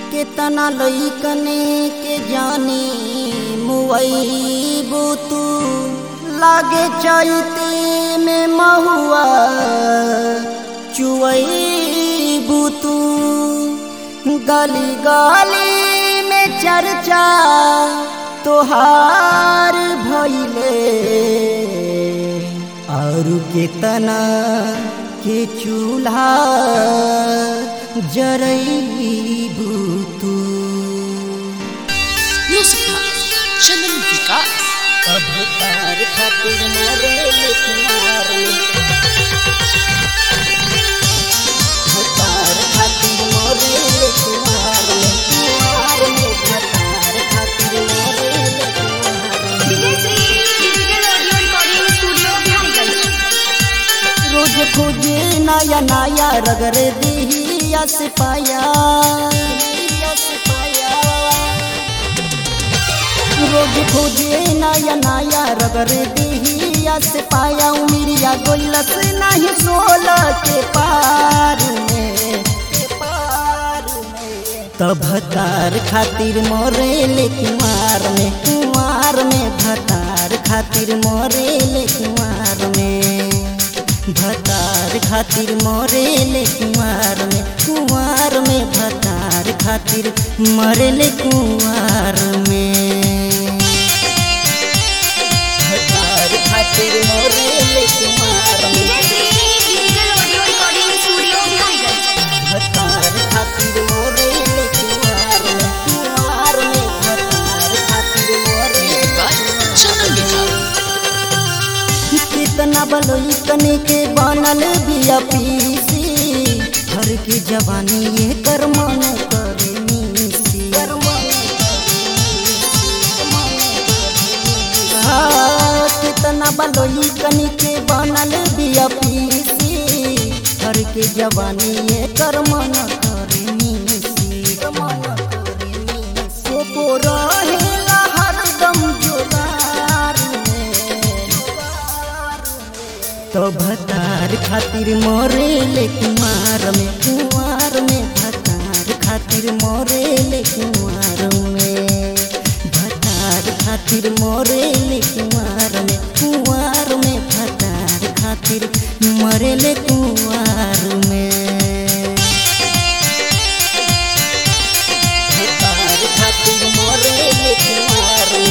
केतना लइकने के जानी मुआइबू तू लागे चैती में महुआ चुआइबू तू गली गली में चर्चा तोहार भइले और केतना के चूल्हा जरईबू तू म्यूजिक चंदन विकास अब तार खातिर मरे कुमार तार खातिर मरे कुमार कुमार में तार खातिर मरे कुमार digital audio recording studio Biharigan रोज खोजे नया नया रगड़ दिया से पाया रोज खोजे नया नया रगड़ दिया से पाया उमिरिया गोलस नहीं सोल के पार में के पार में तब भतार खातिर मोरे ले कुमार में कुमार में भतार खातिर मोरे ले कुमार में भतार खातिर मरेले कुंवार में कुंवार में भतार खातिर मरेले कुंवार में भतार खातिर मरेले कुंवार में digital audio recording studio Biharigan भतार खातिर मरेले कुंवार में कुंवार में भतार खातिर मरेले चंदन विकास कितना बलोई कने के बनल बिया पीसी हर की जवानी ये कर मन करे नीसी हाँ, कितना बलोई कने के बनल बिया पीसी हर के जवानी ये कर मन करे नीसी सोपो रहेला हरदम जोगार में तो भतार खातिर मोरे ले कुमार में कुमार में भतार खातिर मोरे ले कुमार में भतार खातिर मोरे ले कुमार में कुमार में भतार खातिर मरे ले कुमार में भतार खातिर मोरे ले कुमार में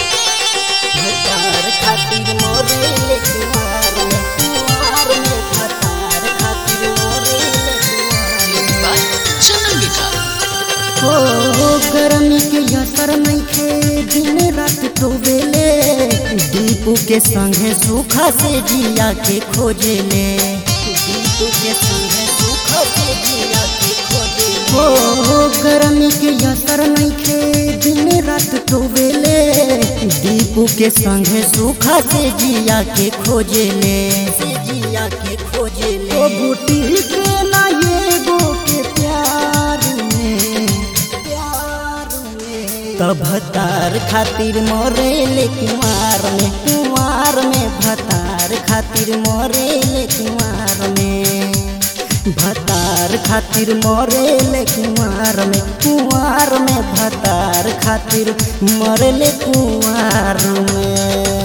भतार खातिर मोरे ले कुमार में कुमार में भतार खातिर मोरे ले कुमार में चंदन विकास हो गर्मी के असर नइखे दिन रात टोवेले दीपू के संगे सूखा से जिया के खोजेले दीपू के संगे सूखा से जिया के खोजेले हो गर्मी के असर नइखे दिन रात टोवेले दीपू के संगे सूखा से जिया के खोजेले से जिया के खोजेले ओ बूटी के ना ये गो के प्यार में प्यार में तब भतार खातिर मोरे ले कुमार में कुमार में भतार खातिर मोरे ले कुमार में भतार खातिर मोरे ले कुमार में कुमार में भतार खातिर मरे ले कुमार में